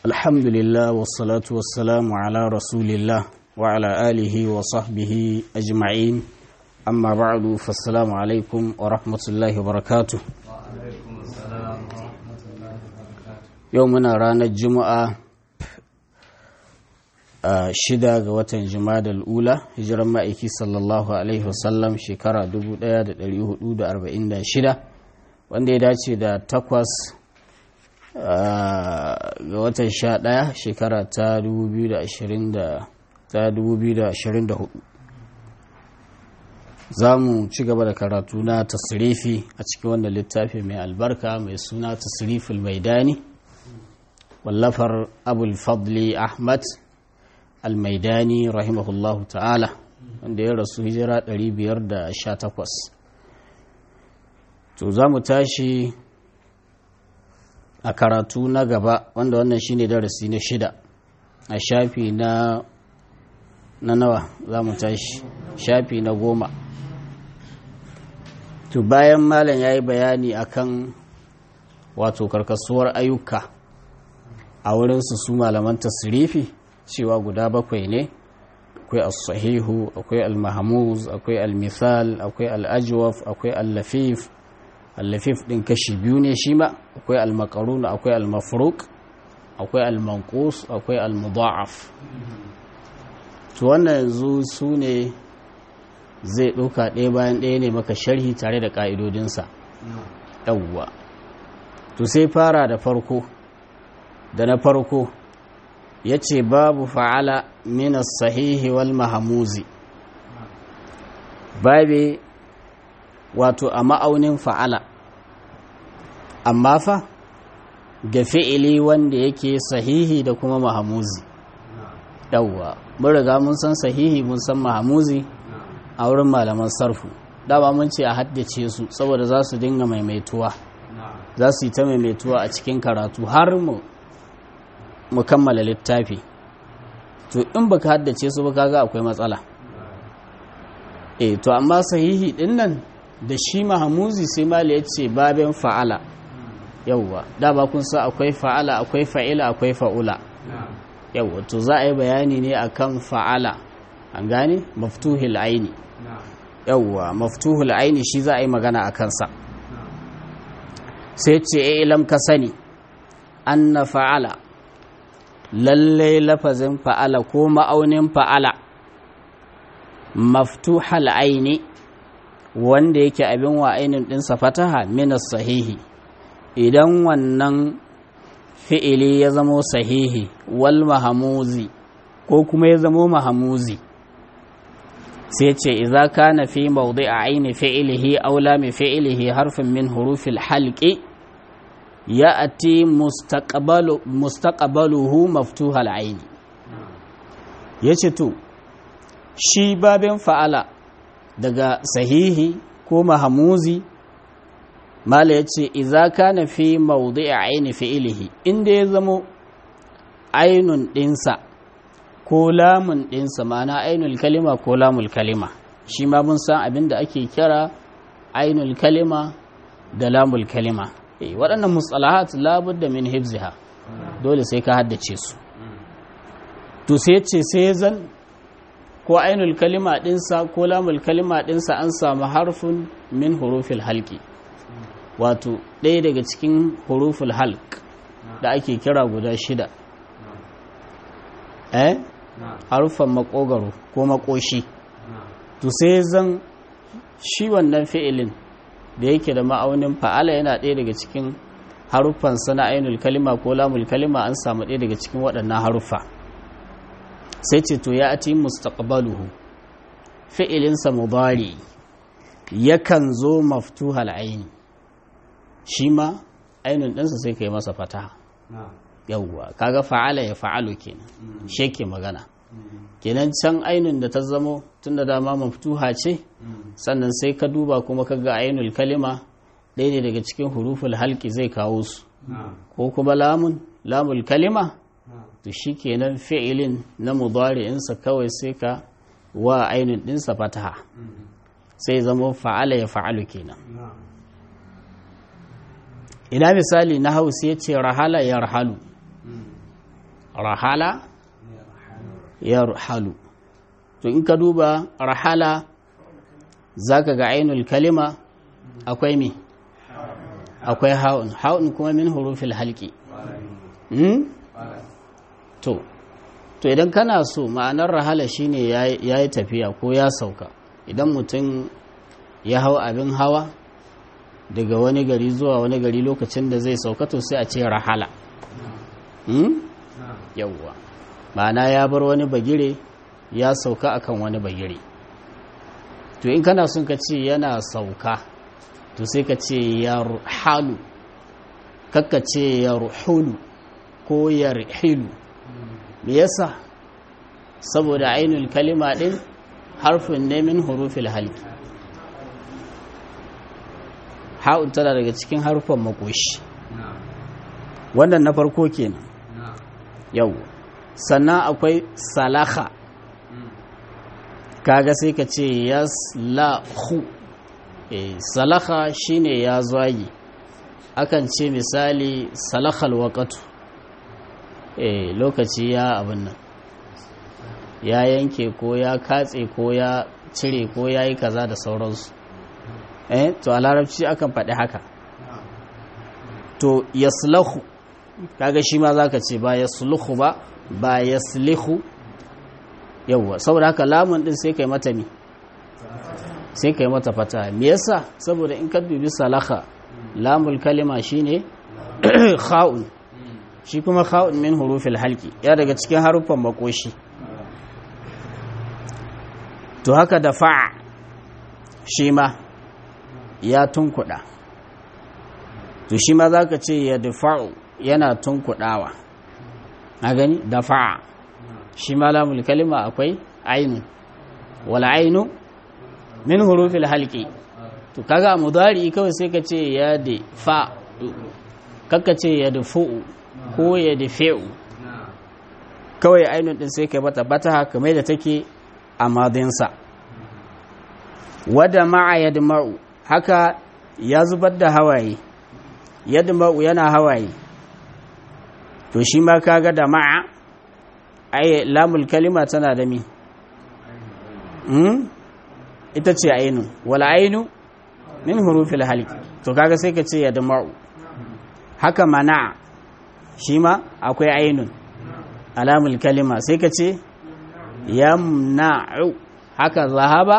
الحمد لله والصلاة والسلام على رسول الله وعلى آله وصحبه أجمعين أما بعد فالسلام عليكم ورحمة الله وبركاته يومنا رانا الجمعة shida ga watan da ula hijiran ma'aiki sallallahu alaihi wasallam shekara 1446 wanda ya dace da takwas ga watan sha ɗaya shekara ta 2024 za mu ci gaba da karatu na tasirifi a cikin wannan littafi mai albarka mai suna tasiriful maidani wallafar abul fadli ahmad almaidani rahimahullahu ta'ala wanda ya rasu hijira 518 to za mu tashi a karatu na gaba wanda wannan shine darasi na shida a shafi na na nawa za mu tashi shafi na goma to bayan malam ya yi bayani akan wato karkasuwar ayyuka a wurinsu su malaman tasirifi cewa guda bakwai ne akwai as-sahihu akwai al-mahmuz akwai al-mithal akwai al-ajwaf akwai al-lafif al-lafif din kashi biyu ne shi ma akwai al-maqrun akwai al-mafruq akwai al-manqus akwai al-mudha'af to wannan yanzu su ne zai ɗauka ɗaya bayan ɗaya ne maka sharhi tare da ƙa'idodinsa yawwa to sai fara da farko da na farko ya ce babu fa'ala minas sahihi wal mahamuzi babe wato a ma'aunin fa'ala amma fa ga fi'ili wanda yake sahihi da kuma mahamuzi yawwa mun riga mun san sahihi mun san mahamuzi a wurin malaman sarfu dama mun ce a haddace su saboda za su dinga maimaituwa za su yi ta maimaituwa a cikin karatu har mu mu kammala littafi to in baka haddace su ba kaga akwai matsala eh to amma sahihi din nan da shi mahamuzi sai mali ya ce babin fa'ala yauwa da ba kun sa akwai fa'ala akwai fa'ila akwai fa'ula yauwa to za a yi bayani ne akan fa'ala an gane maftuhul aini yauwa maftuhul aini shi za a yi magana a kansa sai ce ilam ka sani anna fa'ala lallai lafazin fa'ala ko ma'aunin fa'ala maftuhal aini wanda yake abin wa ainin ɗinsa fataha minas sahihi idan wannan fi'ili ya zamo sahihi wal mahamuzi ko kuma ya zamo mahamuzi sai ce iza kana fi mawdi a aini fi'ilihi aula mai fi'ilihi harfin min hurufil halki ya ati mustaqbaluhu maftuhal aini ya ce to shi babin fa'ala daga sahihi ko mahamuzi mala ya ce iza kana fi mawdi a aini fi'ilihi inda ya zamo ainun ɗinsa ko lamun ɗinsa mana ainul kalima ko lamul kalima shi ma mun san abin da ake kira ainul kalima da lamul kalima waɗannan mustalahat labudda min hifziha dole sai ka haddace su to sai ce sai zan ko ainul kalima ɗinsa ko lamul kalima ɗinsa an samu harfin min hurufil halki wato ɗaya daga cikin huruful halk da ake kira guda shida eh harufan makogaro ko makoshi to sai zan shi wannan fi'ilin da yake da ma'aunin fa'ala yana ɗaya daga cikin haruffan sana ainul kalima ko lamul kalima an samu ɗaya daga cikin waɗannan haruffa sai ce to ya ati mustaqbaluhu fi'ilinsa mudari yakan zo maftuhal aini shi ma ainun ɗinsa sai ka yi masa fataha yauwa kaga fa'ala ya fa'alu kenan shi ke magana kenan can ainun da ta zamo tun da dama maftuha ce sannan sai ka duba kuma ka ga ainul kalima ɗaya ne daga cikin huruful halki zai kawo su ko kuma lamun lamul kalima to shi kenan fi'ilin na mudari'insa kawai sai ka wa ainun ɗinsa fataha sai zamo fa'ala ya fa'alu kenan ina misali na hausa ya ce rahala ya rahalu rahala yarhalu to in ka duba rahala zaka ga ainul kalima akwai me akwai ha'un ha'un kuma min hurufil halki hmm? to to idan kana so ma'anar rahala shine ya yi tafiya ko ya sauka idan mutum ya hau abin hawa daga wani gari zuwa wani gari lokacin da zai sauka to sai a ce rahala hmm? yawwa ma'ana ya bar wani bagire ya sauka akan wani bagire to in kana son ka ce yana sauka to sai ka ce ya ruhalu kakka ce ya ruhulu ko ya rihilu me yasa saboda ainul kalima din harfin ne min hurufil halki ha'un tana daga cikin harfan makoshi wannan na farko kenan yau sannan akwai salaha kaga sai ka ce yaslahu eh salaha shine ya zagi akan ce misali salahal waqatu eh lokaci ya abin nan ya yanke ko ya katse ko ya cire ko ya yi kaza da sauransu eh to a larabci akan faɗi haka to yaslahu kaga shi ma zaka ce ba yasluhu ba ba yaslihu yawwa saboda haka lamun din sai kai mata mi sai kai mata fata me yasa saboda in ka dubi salaha lamul kalima shine kha'un shi kuma kha'un min hurufil halki ya daga cikin haruffan makoshi to haka da fa'a shi ma ya tunkuɗa to shi ma za ka ce ya dafa'u yana tunkuɗawa a gani dafa'a shi ma lamul kalima akwai ainu wala ainu min hurufil halki to kaga mudari kawai sai ka ce ya dafa kakka ce ya dafu'u ko ya dafe'u kawai ainun din sai kai bata bata kamar da take a madinsa wadda ma'a yadma'u haka ya zubar da hawaye yadma'u yana hawaye to shi ma kaga da ma'a ai lamul kalima tana da mi ita ce ainu wala ainu min hurufil halki to kaga sai ka ce yadma'u haka mana shi ma akwai ainun alamul kalima sai ka ce yamna'u haka zahaba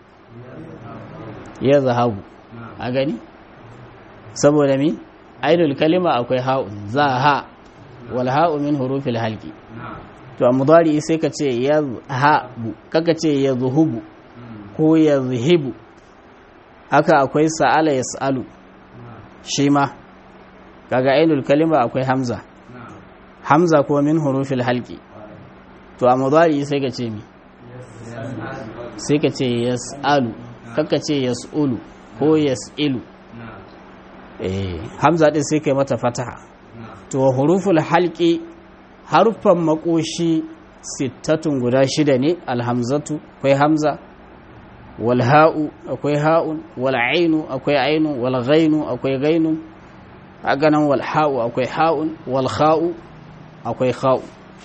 ya zahabu a gani saboda mi ainul kalima akwai ha'un zaha wal ha'u min hurufil halki to a mudari sai ka ce yazhabu kaka ce yazhubu ko yazhibu haka akwai sa'ala yas'alu shi ma kaga ainul kalima akwai hamza hamza kuma min hurufil halki to a mudari sai ka ce mi sai ka ce yas'alu kaka ce yas'ulu ko yas'ilu eh hamza din sai kai mata fataha to huruful halqi harfan makoshi sittatun guda shida ne alhamzatu akwai hamza wal ha'u akwai ha'un wal ainu akwai ainu wal ghainu akwai ghainu haka nan wal ha'u akwai ha'un wal kha'u akwai kha'u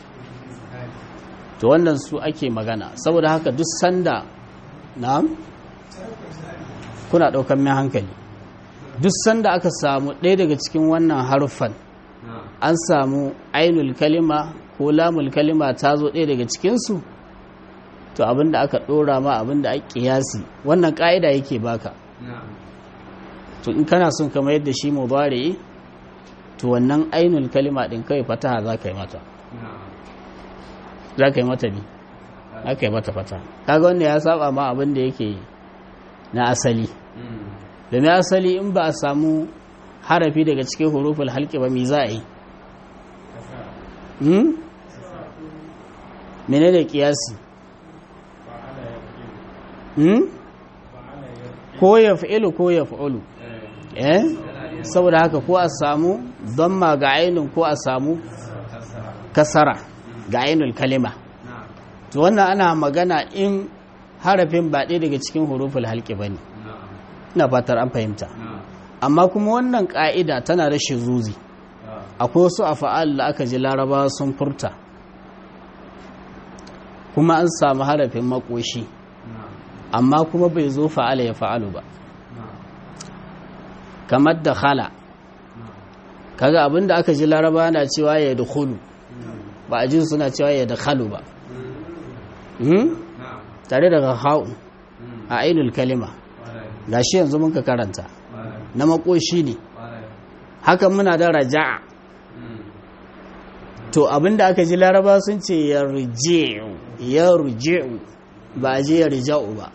to wannan su ake magana saboda haka duk sanda na'am kuna ɗaukan mai hankali duk sanda aka samu ɗaya daga cikin wannan haruffan an samu ainul kalima ko lamul kalima ta zo ɗaya daga cikinsu to abinda aka ɗora ma abinda ake kiyasi wannan ƙa'ida yake baka to in kana son kama yadda shi mubare to wannan ainul kalima ɗin kawai fataha za ka yi mata za ka yi mata bi za ka yi mata fata kaga wanda ya saba ma abin da yake na asali domin asali in ba a samu harafi daga cikin huruful halki ba mi za a yi mene da kiyasi ko ya fi'ilu ko ya fi'ulu eh saboda haka ko a samu ma ga ainihin ko a samu kasara ga ainul kalima to wannan ana magana in harafin ba ɗaya daga cikin huruful halki ba ne ina fatar an fahimta amma kuma wannan ƙa'ida tana da shizuzi akwai wasu afa'al da aka ji larabawa sun furta kuma an samu harafin makoshi amma kuma bai zo fa'ala ya fa'alu ba kamar da khala kaga abinda aka ji laraba na cewa ya dukulu ba a jin suna cewa ya dakhalu ba tare daga ha'un a ainul kalima gashi yanzu mun ka karanta na makoshi ne hakan muna da raja'a to abinda aka ji laraba sun ce ya riji'u ya riji'u ba a ji ya rija'u ba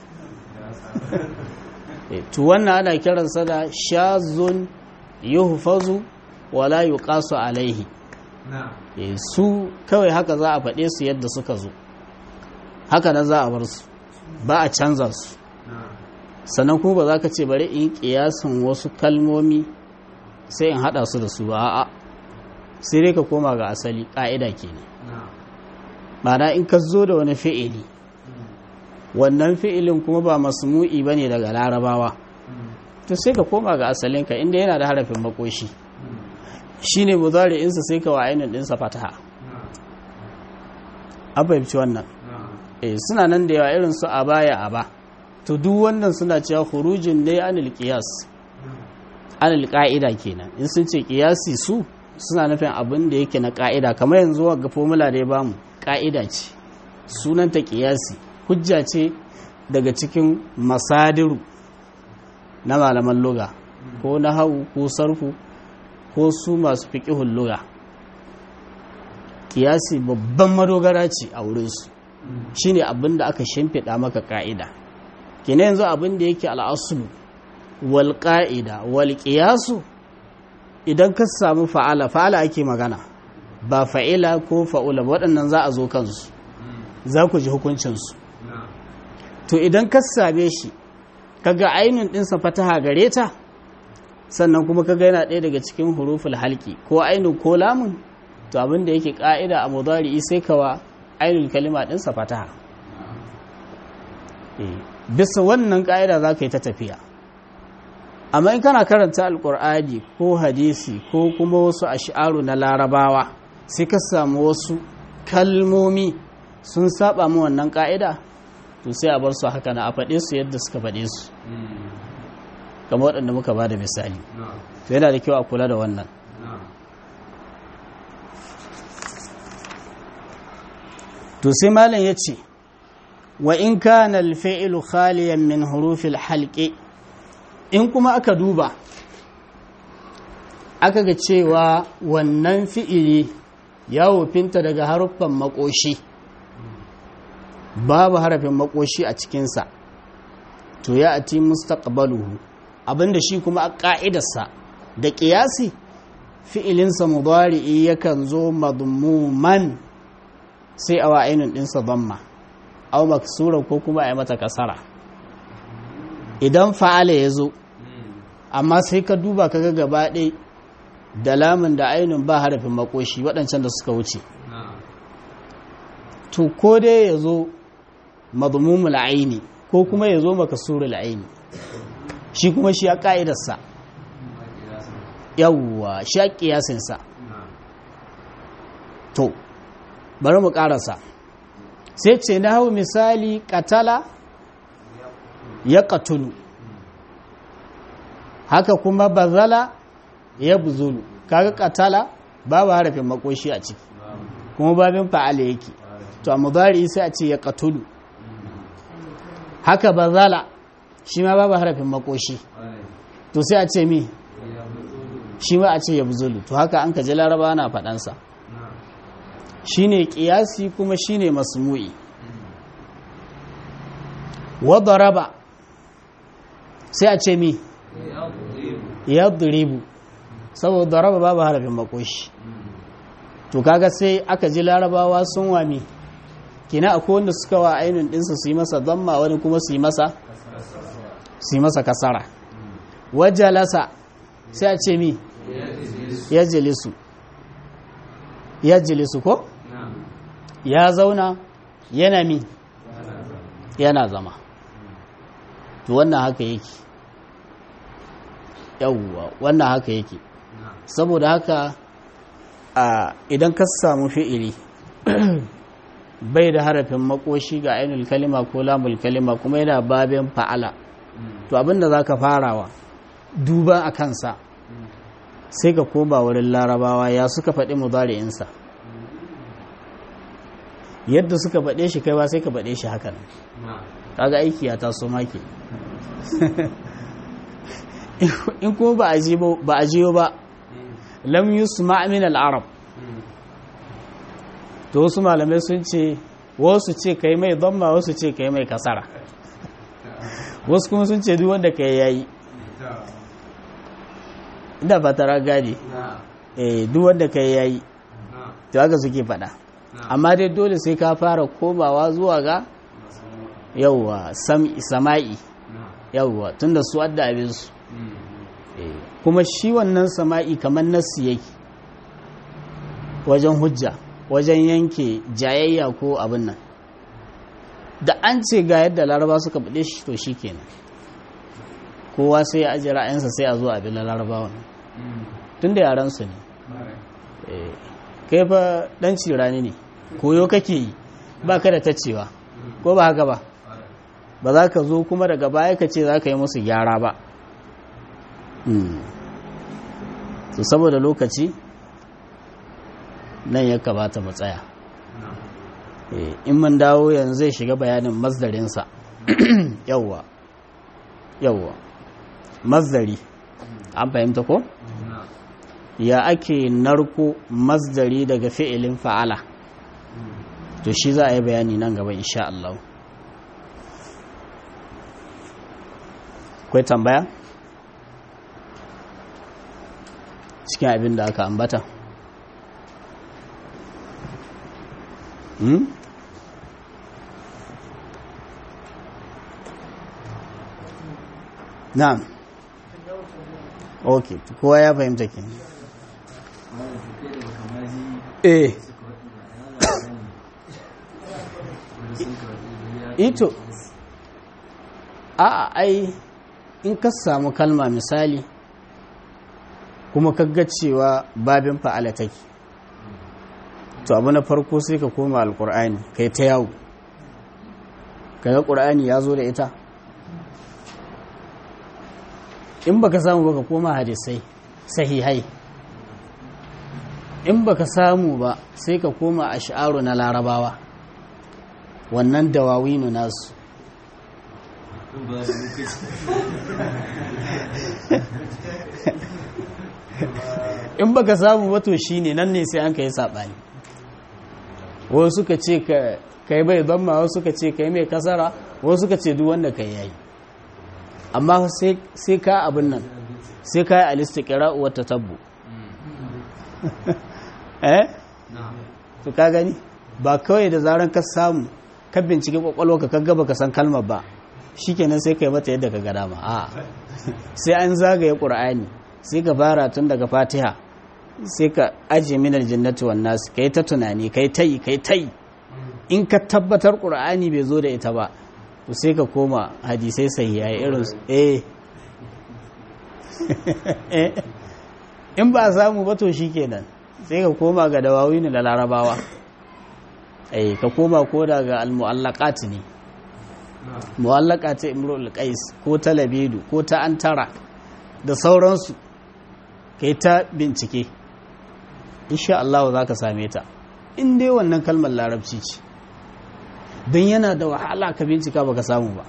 to wannan ana kiransa da shazun yuhfazu wala yuqasu alaihi su kawai haka za a faɗe su yadda suka zo haka nan za a bar su ba a canza su sannan kuma ba za ka ce bari in kiyasin wasu kalmomi sai in hada su da su ba a'a sai dai ka koma ga asali ƙa'ida kenan ma'ana in ka zo da wani fi'ili wannan fi'ilin kuma ba masmu'i ba ne daga larabawa to sai ka koma ga asalinka inda yana da harafin makoshi shi ne insa sai ka wa ainihin ɗinsa fataha an fahimci wannan eh suna nan da yawa irin su a baya a ba to duk wannan suna cewa hurujin ne anil qiyas anil qa'ida kenan in sun ce qiyasi su suna nufin abin da yake na qa'ida kamar yanzu ga formula da ya bamu qa'ida ce sunanta qiyasi hujja ce daga cikin masadiru na malaman luga ko na hau ko sarfu ko su masu fiƙihun luga kiyasi babban madogara ce a wurinsu shi ne abin da aka shimfiɗa maka ƙa'ida kina yanzu abin da yake al'asulu wal ƙa'ida wal ƙiyasu idan ka samu fa'ala fa'ala ake magana ba fa'ila ko fa'ula waɗannan za a zo kansu za ku ji hukuncinsu to idan ka same shi kaga ainihin ɗinsa fataha gare ta sannan kuma kaga yana ɗaya daga cikin huruful halki ko ainihin ko lamun to abin da yake ƙa'ida a mudari sai kawa ainihin kalima ɗinsa fataha bisa wannan ƙa'ida za ka yi ta tafiya amma in kana karanta alƙur'ani ko hadisi ko kuma wasu ash'aru na larabawa sai ka samu wasu kalmomi sun saba mu wannan ƙa'ida to sai a bar su haka na a faɗe su yadda suka faɗe su kamar waɗanda muka ba da misali to yana da kyau a kula da wannan to sai malam ya ce wa in kana alfa'ilu khaliyan min hurufil halqi in kuma aka duba aka ga cewa wannan fi'ili ya wofinta daga haruffan makoshi babu harafin makoshi a cikinsa to ya ati mustaqbaluhu abinda shi kuma a ƙa'idarsa da ƙiyasi fi'ilinsa mudari'i yakan zo madmuman sai a wa'ainin ɗinsa zamma au maksura ko kuma a yi mata kasara idan fa'ala ya zo amma sai ka duba kaga gaba ɗai da lamun da ainihin ba harafin makoshi waɗancan da suka wuce to ko dai ya zo madmumul aini ko kuma ya zo makasurul aini shi kuma shi ya ƙa'idarsa yawwa shi ya ƙiyasinsa to bari mu ƙarasa sai ce na hau misali ƙatala ya ƙatulu haka kuma bazala ya buzulu kaga ƙatala babu harafin makoshi a ciki kuma babin fa'ala yake to a mudari sai a ce ya ƙatulu haka bazala shi ma babu harafin makoshi to sai a ce mi shi ma a ce ya buzulu to haka an ka ji laraba na faɗansa shi ne ƙiyasi kuma shi ne masmu'i wadda raba sai a ce mi ya duribu saboda raba babu harafin makoshi to kaga sai aka ji larabawa sun wami kina akwai wanda suka wa ainihin ɗinsa su yi masa zamma wani kuma su yi masa su yi masa kasara wajalasa sai a ce mi ya jilisu ya jilisu ko ya zauna yana mi yana zama to wannan haka yake yawwa wannan haka yake saboda haka a idan ka samu fi'ili bai da harafin makoshi ga ainul kalima ko lamul kalima kuma yana babin fa'ala to abinda za ka farawa duba a kansa sai ka koma wurin larabawa ya suka faɗi mudari'insa yadda suka faɗe shi kai ba sai ka faɗe shi hakan kaga aiki ya taso maki in kuma ba a jiyo ba lam yusma min al-arab to wasu malamai sun ce wasu ce kai mai dhamma wasu ce kai mai kasara wasu kuma sun ce duk wanda kai yayi ina ba tara gadi eh duk wanda kai yayi to haka suke faɗa amma dai dole sai ka fara komawa zuwa ga yawwa sama'i yawwa tunda su adda abin su kuma shi wannan sama'i kamar nassi yake wajen hujja wajen yanke jayayya ko abin nan da an ce ga yadda laraba suka bude shi to shi kenan kowa sai ya ajiye ra'ayinsa sai a zo abin larabawa tun da yaransu ne kai fa dan cirani ne koyo kake yi ba ka da tacewa ko ba haka ba ba za ka zo kuma daga baya ka ce za ka yi musu gyara ba to saboda lokaci nan ya kamata mu tsaya in mun dawo yanzu zai shiga bayanin mazdarinsa yawwa yawwa mazdari an fahimta ko ya ake narko mazdari daga fi'ilin fa'ala to shi za a yi bayani nan gaba insha Allah akwai tambaya cikin abin da aka ambata hmm? na'am ok kowa ya fahimta ke eh ito a ai in ka samu kalma misali kuma kaga cewa babin fa'ala take to abu na farko sai ka koma alkur'ani kai ta yawo kaga ƙur'ani ya zo da ita in baka samu baka koma hadisai sahihai in baka samu ba sai ka koma a sha'aru na larabawa wannan dawawinu nasu in baka samu wato shine nan ne sai an kai sabani wasu suka ce kai bai zamma wasu suka ce kai mai kasara wasu suka ce duk wanda kai yayi amma sai ka abin nan sai ka yi alistiqra wa tatabbu eh to ka gani ba kawai da zaran ka samu ka bincike kwakwalwa ka kaga baka san kalmar ba shikenan sai kai mata yadda ka ga dama a sai an zagaye qur'ani sai ka fara tun daga fatiha sai ka ajiye minar jannati wan nas kai ta tunani kai tai kai tai in ka tabbatar qur'ani bai zo da ita ba to sai ka koma hadisai sahihai irin eh in ba samu ba to shikenan sai ka koma ga dawawini da larabawa eh ka koma ko daga al-mu'allaqat ne mu'allaka ta imrul qais ko ta labedu ko ta antara da sauransu kai ta bincike insha Allah za ka same ta in dai wannan kalmar larabci ce don yana da wahala ka bincika baka samu ba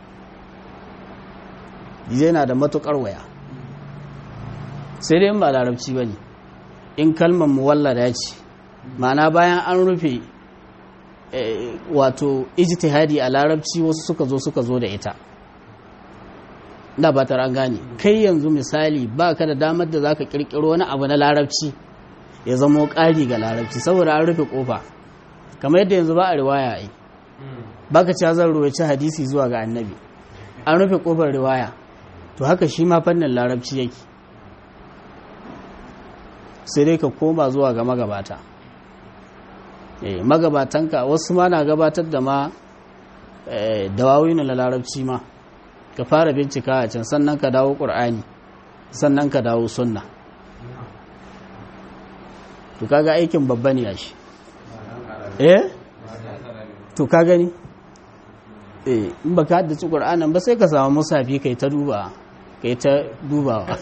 yana da matukar waya sai dai ba larabci ba ne in kalmar muwallada ce ma'ana bayan an rufe wato ijtihadi a larabci wasu suka zo suka zo da ita da ba an gane kai yanzu misali ba ka da damar da za ka kirkiro wani abu na larabci ya zamo ƙari ga larabci saboda an rufe ƙofa kamar yadda yanzu ba a riwaya ai ba ka ci zan ruwaci hadisi zuwa ga annabi an rufe ƙofar riwaya to haka shi ma fannin larabci yake sai dai ka koma zuwa ga magabata eh magabatanka wasu ma na gabatar da ma dawawinu na larabci ma ka fara bincika a can sannan ka dawo ƙur'ani sannan ka dawo sunna to kaga aikin babba ne shi eh to ka gani eh in baka haddace qur'anin ba sai ka samu musafi kai ta duba kai ta dubawa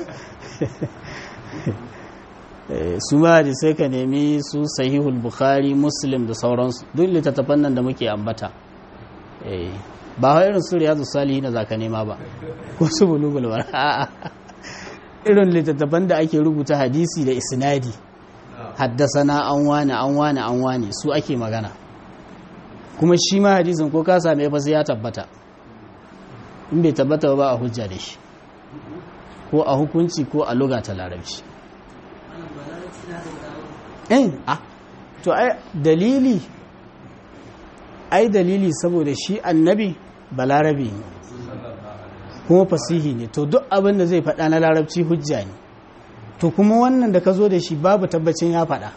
su ma da sai ka nemi su sahihul bukhari muslim da sauransu duk littattafan nan da muke ambata ba wa irin su riyadu salihi na zaka nema ba ko su bulugul a'a irin littattafan da ake rubuta hadisi da isnadi haddasana an wani an wani an wani su ake magana kuma shi ma hadisin ko ka same fa sai ya tabbata in bai tabbata ba a hujja da shi ko a hukunci ko a luga ta larabci eh ah to ai dalili ai dalili saboda shi annabi balarabi ne kuma fasihi ne to duk abin da zai faɗa na larabci hujja ne to kuma wannan da ka zo da shi babu tabbacin ya faɗa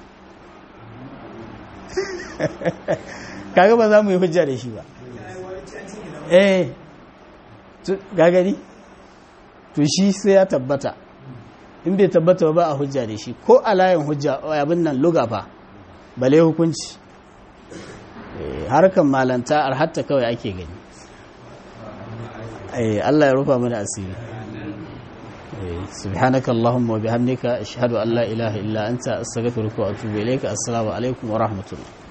kaga ba za mu yi hujja da shi ba eh gagari to shi sai ya tabbata in bai tabbata ba a hujja da shi ko a layin hujja abin nan luga fa bale hukunci harkan malanta hatta kawai ake gani Allah ya rufa mana asiri سبحانك اللهم وبحمدك أشهد أن لا إله إلا أنت أستغفرك وأتوب إليك السلام عليكم ورحمة الله